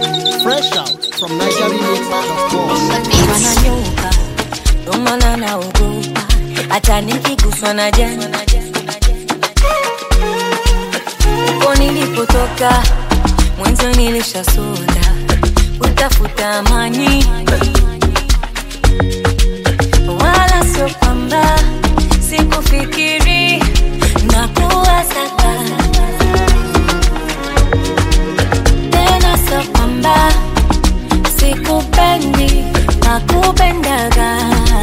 Fresh out from NigerRemix.com. wananyuka ndo maana naogopa hata nikiguswa na jani uko nilipotoka mwenzo nilishasota kutafuta amani wala sio kwamba sikufikiri na kuwasaka tena sio kwamba sikupendi na kupendaga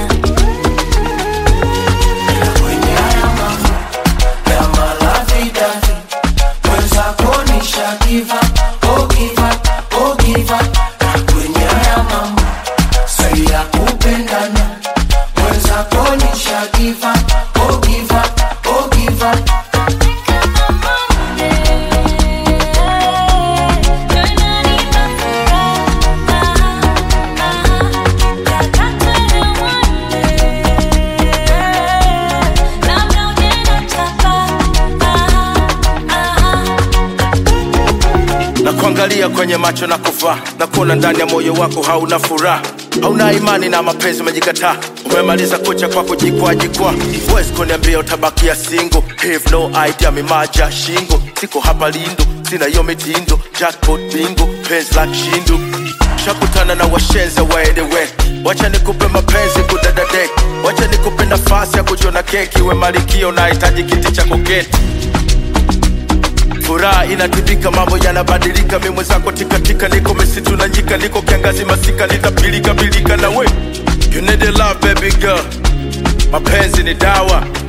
na kuangalia kwenye macho na kuvaa na kuona ndani ya moyo wako hauna furaha hauna imani na mapenzi umejikataa umemaliza kucha kwa kujikwaa jikwaa huwezi kuniambia utabakia singo have no idea mimaja shingo siko hapa lindo sina hiyo mitindo jackpot bingo penzi la kishindo shakutana na washenze waedewe wacha nikupe mapenzi kudadadek wacha nikupe nafasi ya kujiona keki we malikio nahitaji kiti cha koketi furaha inatibika mambo yanabadilika mi mwenzako tikatika niko misitu na nyika niko kiangazi masika litapilika pilika na we you need a love baby girl mapenzi ni dawa